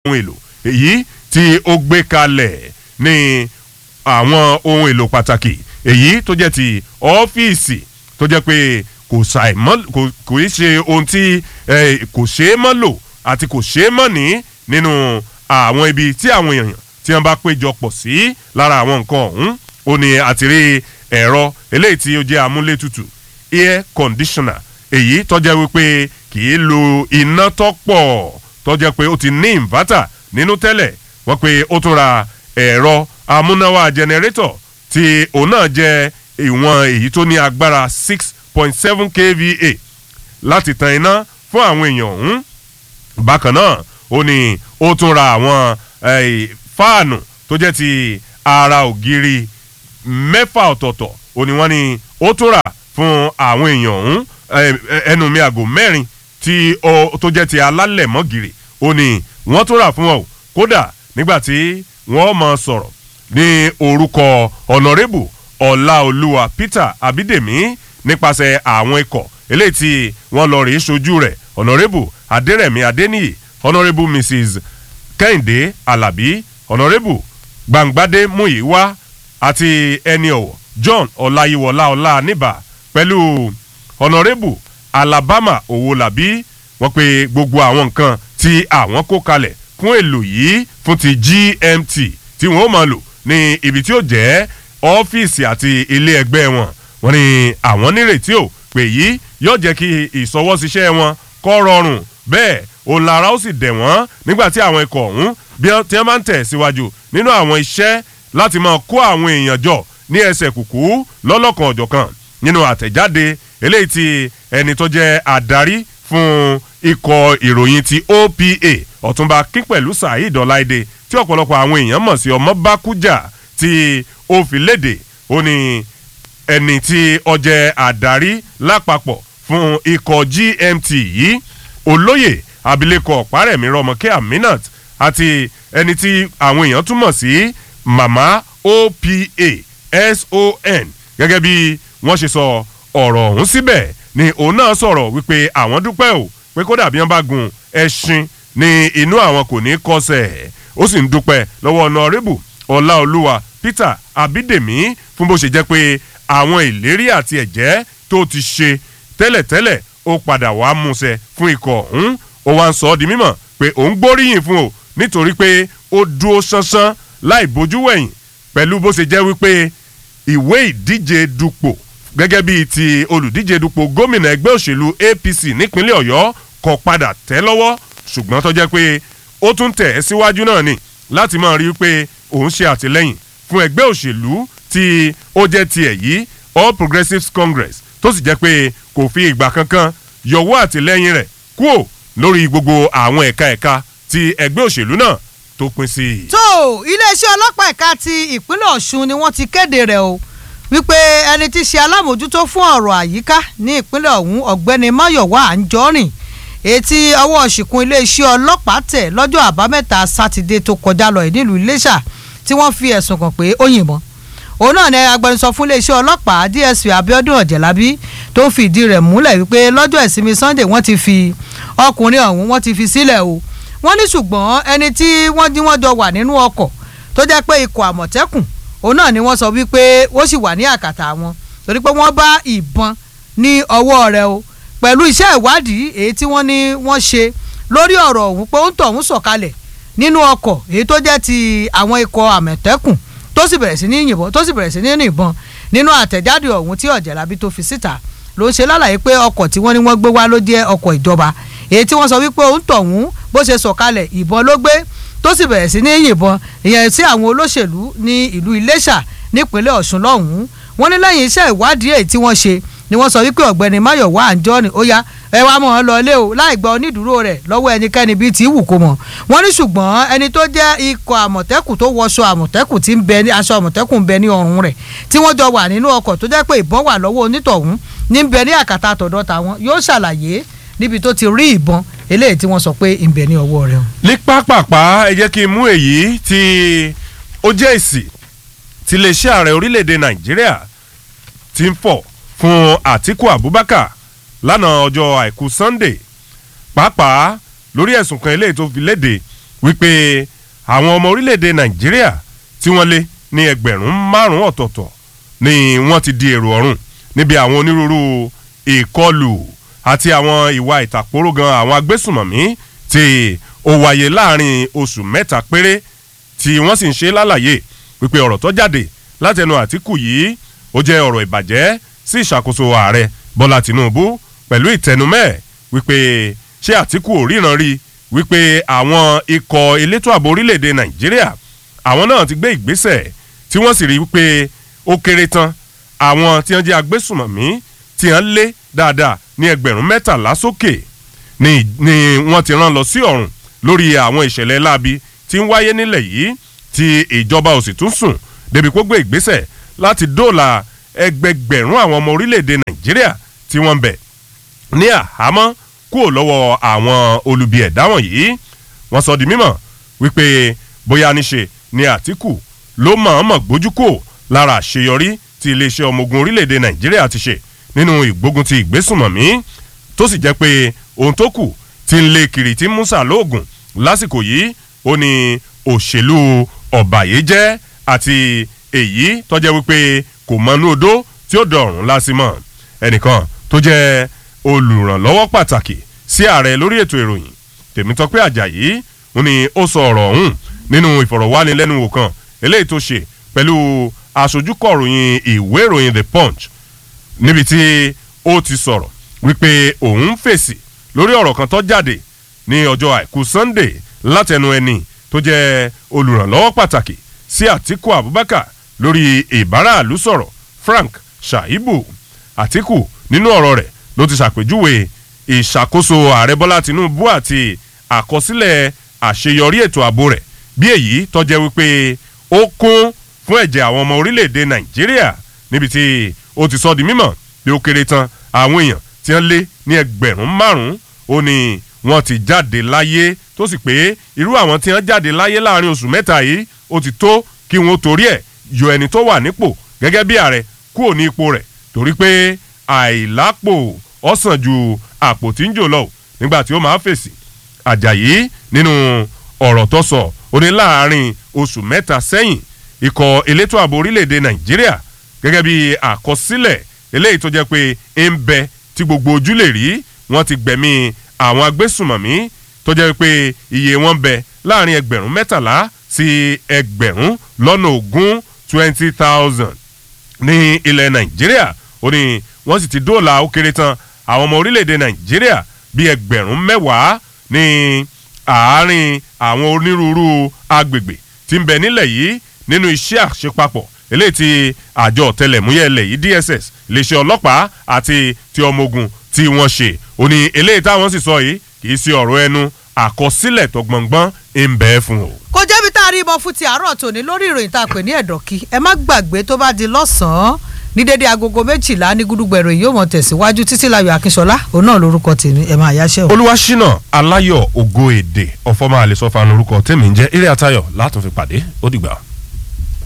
ohun èlò èyí tí ó gbé kalẹ̀ ní àwọn ohun èlò pàtàkì èyí tó jẹ́ ti ọ́fíìsì tó jẹ́ pé kò ṣàì mọ́ kò kò í ṣe ohun tí eh, kò ṣeé mọ́ lò àti kò ṣeé mọ́ ní nínú àwọn ibi tí àwọn èèyàn tí wọ́n bá péjọ pọ̀ sí lára àwọn nǹkan ọ̀hún ó ní àti rí ẹ̀rọ eléyìí tí ó jẹ́ amúlétutù air conditioner èyí tó jẹ́ wípé kì í lo iná tó pọ̀ tó jẹ́ pé ó ti ní inverter nínú tẹ́lẹ̀ wọ́n pé ó tún ra ẹ̀rọ amúnáwá generator tí òun náà jẹ́ ìwọ̀n èyí tó ní agbára six point seven kva láti tan iná fún àwọn èèyàn ọ̀hún bákan náà ó ní ó tún ra àwọn eh, fáànù tó jẹ́ ti ara ògiri mẹ́fà ọ̀tọ̀ọ̀tọ̀ ó ní wọ́n ní ó tún rà fún àwọn èèyàn ọ̀hún eh, ẹnu mi àgò mẹ́rin tí ó tó jẹ́ ti alálẹ̀mọ́gìrì ó ní wọ́n tún rà fún ọ kódà nígbà tí wọ́n mọ̀ sọ̀rọ̀ ní orúkọ ọ̀nàrẹ́bù ọláolúwa peter abídèmí nípasẹ̀ àwọn ikọ̀ eléyìí tí wọ́n lọ rèé sojú rẹ̀ ọ̀nàrẹ́bù adẹ́rẹ̀mí adẹ́niyì ọ̀nàrẹ́bù mrs kẹ́hìndé alábí ọ̀nàrẹ́bù gbangbadé muyiwa àti ẹni ọ̀wọ̀ john ọláyíwọlá ọláníbà pẹ̀lú ọ̀nàrẹ́bù alabama owólabí wọ́n pe gbogbo àwọn nǹkan tí àwọn kó kalẹ̀ fún èlò yìí fún ti gmt tí wọ́n máa lò ní ibi tí ó jẹ́ ọ́fíìsì àti ilé ẹgbẹ́ wọn wọ́n ní àwọn nírètí ò pé yìí yóò jẹ́ kí ìsọwọ́síṣẹ́ wọn kọ́ rọrùn bẹ́ẹ̀ òun lára ó sì dẹ̀ wọ́n nígbà tí àwọn ikọ̀ ọ̀hún bí wọ́n ti máa ń tẹ̀ síwájú nínú àwọn iṣẹ́ láti máa kó àwọn èèyàn jọ ní ẹsẹ̀ kùkú lọ́lọ́kan ọ̀jọ̀kan nínú àtẹ̀jáde eléyìí tí ẹni tó jẹ́ adarí fún ikọ̀ ìròyìn ti opa ọ̀túnba kípẹ̀lú saheed ọláìdé tí ọ̀pọ̀lọpọ̀ àwọn èèyàn mọ̀ sí ọmọ bákújà tí ó fi léde ó ní ẹni tí ó jẹ́ adarí lápapọ̀ fún ikọ̀ gmt yìí olóyè abilékọ ọ̀párẹ̀mí rọmọkẹ́ aminat àti ẹni tí àwọn èèyàn túmọ̀ sí mama opa son gẹ́gẹ́ bí wọ́n ṣe sọ ọ̀rọ̀ ọ̀hún síbẹ̀ ni òun náà sọ̀rọ̀ wípé àwọn dúpẹ́ o pé kódà bí wọ́n bá gun ẹṣin ní inú àwọn kò ní kọsẹ̀ ó sì ń dúpẹ́ lọ́wọ́ ọ̀nàrẹ́bù ọláolúwa peter abídèmí fún bó ṣe jẹ́ pé àwọn ìlérí àti ẹ̀jẹ́ tó ti ṣe tẹ́lẹ̀tẹ́lẹ̀ ó padà wá múṣẹ fún ikọ̀ ọ̀hún ó wá ń sọ ọ́ di mímọ̀ pé òun gbóríyìn fún o nítorí pé ó dúró ṣánṣán láì bójú wẹ̀yìn pẹ̀lú bó ṣe jẹ́ wípé ìwé ìdíje dupò gẹ́gẹ́ bíi ti olùdíje dupò gómìnà ẹgbẹ́ òṣèlú apc nípínlẹ̀ ọ̀yọ́ kọ padà tẹ́ lọ́wọ́ ṣùgbọ́n tó jẹ́ pé ó tún tẹ̀ ẹ́ síwájú náà ni láti máa rí i pé òun ṣe àtìlẹ́yìn fún ẹgbẹ́ òṣèlú tí ó jẹ́ tiẹ̀ yìí all progressives congress tó sì jẹ́ pé kò fi ìgbà kankan yọwọ́ àtìlẹ́yìn rẹ̀ kúò lórí gbogbo àwọn ẹ̀ka ẹ̀ka ti ẹgbẹ́ òṣèlú náà tó pín sí. tó iléeṣẹ́ ọlọ́pàá ẹ̀ka ti ìpínlẹ̀ ọ̀ṣun ni wọ́n ti kéde rẹ̀ o wípé ẹni tí í ṣe alámòjútó fún ọ̀rọ̀ àyíká ní ìpínlẹ̀ ọ̀hún ọ̀gbẹ́ni máyọ̀wá àǹjọ́rìn etí ọwọ́ ṣìkún iléeṣẹ́ ọlọ́pàá tẹ̀ lọ́jọ́ àbámẹ́ta sátidé tó kọjá lọ nílùú iléṣà tí wọ́n fi ẹ̀sùn kàn pé ó yìnbọn òun náà ni agbẹnusọ fún iléeṣẹ́ ọlọ́pàá dsp abiodun ọ̀jẹ̀lábí tó ń fi ìdí rẹ̀ múlẹ̀ wípé lọ́jọ́ ìsinmi sunday wọ́n ti fi ọkùnrin ọ̀hún wọ́n ti fi sílẹ̀ o wọ́n ní ṣùgbọ́n ẹni tí wọ́n jí wọ́n jọ wà nínú ọkọ̀ tó jẹ́ pé ikọ̀ àmọ̀tẹ́kùn òun náà ni wọ́n sọ wípé ó sì wà ní àkàtà wọn torí pé wọ́n bá ìbọn ní ọwọ́ rẹ̀ o pẹ̀lú iṣẹ́ ìwádìí èyí tí wọ́n ní wọ́n ṣe lórí ọ̀rọ̀ ọ̀hún pé ó ń tọ̀hún sọ̀kalẹ̀ nínú ọkọ̀ èyí tó jẹ́ ti àwọn ikọ̀ àmọ̀tẹ́kùn tó sì bẹ̀rẹ̀ sí ní yìnbọn tó sì bẹ̀rẹ̀ sí ní yìnbọn nínú àtẹ̀jáde ọ̀hún tí ọ̀jẹ̀lábí tó fi síta ló ń ṣe lálàyé pé ọkọ̀ tí wọ́n ní wọ́n gbé wá ló jẹ́ ọkọ̀ ìjọba èyí tí wọ́n sọ wípé òun tọ̀hún bó ṣe sọ̀kalẹ̀ ìbọn ló gbé tó sì bẹ̀rẹ̀ sí ní yìnbọn ìyẹn sí àwọn olóṣèlú ní ìlú iléṣà nípínlẹ̀ ọ̀ṣun lọ́hùn-ún wọ́n ní lẹ́yìn iṣẹ́ ìwádìí èyí tí wọ́n ṣe ni wọ́n sọ wípé ọ̀gbẹ́ni máyọ̀wá àǹjọ́ni ó yá ẹ wá mọ̀ ọ́n lọ ilé o láì gba onídùúró rẹ̀ lọ́wọ́ ẹnikẹ́ni bíi tí wù kó mọ̀ wọ́n ní ṣùgbọ́n ẹni tó jẹ́ ikọ̀ àmọ̀tẹ́kùn tó wọṣọ àmọ̀tẹ́kùn tí ń bẹ ní aṣọ àmọ̀tẹ́kùn ń bẹ ní ọrùn rẹ̀ tí wọ́n jọ wà nínú ọkọ̀ tó jẹ́ pé ìbọn wà lọ́wọ́ onítọ̀hún ní ń bẹ ní àkàtà àtọ̀dọ̀ tàwọn yóò ṣàlàyé níbi tó ti rí ìbọn eléyìí tí wọ́n sọ pé ń bẹ ní ọwọ́ rẹ̀. ní pápápá ẹ jẹ́ kí n mú èyí tí ó jẹ́ èsì tí iléeṣẹ́ ààrẹ orílẹ̀-èdè nàìjíríà ti ń fọ̀ fún àtiku abubakar lánàá ọjọ́ àìkú sunday pàápàá lórí ẹ̀sùn kan eléyìí tó fi léde wípé àwọn ọmọ orílẹ̀-èdè nàìjíríà tí wọ́n lé ní ẹgbẹ̀rún márùn-ún ọ̀tọ̀ọ̀tọ̀ ni wọ́n ti di èrò ọ̀run níbi àwọn onírúurú ìkọlù àti àwọn ìwà ìtàkórógan àwọn agbésùmọ̀mí tí ó wáyé láàrin oṣù mẹ́ta péré tí wọ́n sì ń ṣe lálàyé wípé ọ̀rọ̀ tó jáde látẹnu àtìkù yìí ó jẹ́ ọ̀rọ̀ ìbàjẹ́ sí ìṣàkóso ààrẹ bọ́lá tìǹbù pẹ̀lú ìtẹnumẹ́ wípé ṣé àtìkù ò ríran rí wípé àwọn ikọ̀ elétò ààbò orílẹ̀-èdè nàìjíríà àwọn náà ti gbé ìgbésẹ̀ tí wọ́n sì rí wípé ó kéré tán àwọn tí wọ́n jẹ́ agbésùmọ̀mí tí wọ́n lé dáadáa ní ẹgbẹ̀rún mẹ́tàlá sókè ni ni wọ́n ti rán lọ sí ọ̀run lórí àwọn ìṣẹ̀lẹ̀ láabi tí ń wáyé nílẹ̀ yìí tí ìjọba ò sì tún sùn débi kó gbé ìgbésẹ̀ láti dóòlà ẹgbẹgbẹ̀rún àwọn ọmọ orílẹ̀-èdè nàìjíríà tí wọ́n ń bẹ̀ ní àhámọ́ kúrò lọ́wọ́ àwọn olubi ẹ̀dá wọ̀nyí wọ́n sọ di mímọ̀ wípé bóyá níṣe ni àtìkù ló mọ̀ọ́mọ̀ gbójú kò lára àṣeyọrí tí iléeṣẹ́ ọmọ ogun orílẹ̀-èdè nàìjíríà ti ṣe nínú ìgbógun ti ìgbésùnmọ̀mí tó sì jẹ́ pé ohun tó kù ti ń lé kiri tí musa lóògùn lásìkò yìí ó ní òṣèlú ọ̀bàyéjẹ́ àti èyí tọ́jẹ́ wípé kò mọnú odó tí ó dọ̀rùn lásìmọ̀ ẹnìkan tó jẹ́ olùrànlọ́wọ́ pàtàkì sí ààrẹ lórí ètò ìròyìn tèmítọ́pẹ́ àjàyí ó ní ó sọ ọ̀rọ̀ ọ̀hún nínú ìfọ̀rọ̀wánilẹ́nuwò kan eléyìí tó ṣe pẹ̀lú aṣojúkọ̀ròyìn ìwé ìròyìn the punch níbi tí ó ti sọ̀rọ̀ wípé òun fèsì lórí ọ̀rọ̀ kan tó jáde ní ọjọ́ àìkú sunday látẹnu ẹni tó jẹ́ olùrànlọ́wọ́ pàtàkì sí àtìkù abubakar lórí ìbáraàlú sọ̀rọ̀ frank shaibu àtìkù nínú ọ̀rọ̀ rẹ̀ ló ti ṣàpèjúwe ìṣàkóso ààrẹ bọ́lá tinubu àti àkọsílẹ̀ àṣeyọrí ètò ààbò rẹ̀ bí èyí tọ́jẹ́ wípé ó kún fún ẹ̀jẹ̀ àwọn ọmọ orílẹ̀-èdè nàìjíríà níbi tí ó ti sọ di mímọ̀ bí ó kéré tán àwọn èèyàn tí wọ́n lé ní ẹgbẹ̀rún márùn-ún ó ní wọ́n ti jáde láyé tó sì pé irú àwọn tí wọ́n jáde láyé láàrin oṣù mẹ́ta yìí ó ti tó kí wọ́n torí ẹ̀ yọ ẹni tó wà nípò gẹ́gẹ́ bí ààrẹ kúrò ní ipò rẹ̀ torí pé àìlápò ọ̀sán ju àpò tí ń jò lọ nígbà tí ó máa fèsì àjàyí nínú ọ̀rọ̀ tó sọ ó ní láàrin oṣù mẹ́ta sẹ́yìn ikọ̀ elétò ààbò orílẹ̀-èdè nàìjíríà gẹ́gẹ́ bí àkọsílẹ̀ eléyìí tó jẹ́ pé ń bẹ tí gbogbo ojú lè rí wọ́n ti gbẹ̀mí àwọn agbésùmọ̀mí tó jẹ́ pé iye wọn bẹ láàrin ẹgbẹ̀rún mẹ́tàlá sí ẹgbẹ̀rún lọ́nà ogún twenty thousand ní ilẹ̀ nàìjíríà ó ní wọ́n sì ti dóòlà ó kéré tán àwọn ọmọ orílẹ̀-èdè nàìjíríà bíi ẹgbẹ̀rún mẹ́wàá ní àárín àwọn onírúurú agbègbè tí ń bẹ nílẹ̀ yìí nínú iṣẹ́ àṣepapọ̀ eléyìí tí àjọ ọ̀tẹlẹ̀múyẹ́ ilẹ̀ yìí dss iléeṣẹ́ ọlọ́pàá àti ti ọmọ ogun tí wọ́n ṣe ó ní eléyìí táwọn sì sọ yìí kì í ṣe ọ̀rọ̀ ẹnu àkọsílẹ̀ tó gbọ̀ngbọ́n ń bẹ fún o. kò jẹ́bi tá a rí ibọn fún ti àárọ̀ tòní lórí ìròyìn tá a pè ní ẹ̀dọ̀kí ẹ má gbàgbé tó bá di lọ́sàn-án ní dédé agogo méjìlá ní gúdúgbẹ̀rọ yìí yóò mọ̀ tẹ̀síwájú títí láyọ̀ akínṣọlá òun náà lórúkọ tèmi ẹ̀ máa yáṣẹ́ o. olúwaṣínà aláyọ̀ ògo èdè ọ̀fọ̀ máa lè sọ fún orúkọ tèmi ń jẹ́ eré àtayọ̀ látún fi pàdé ó dìgbà.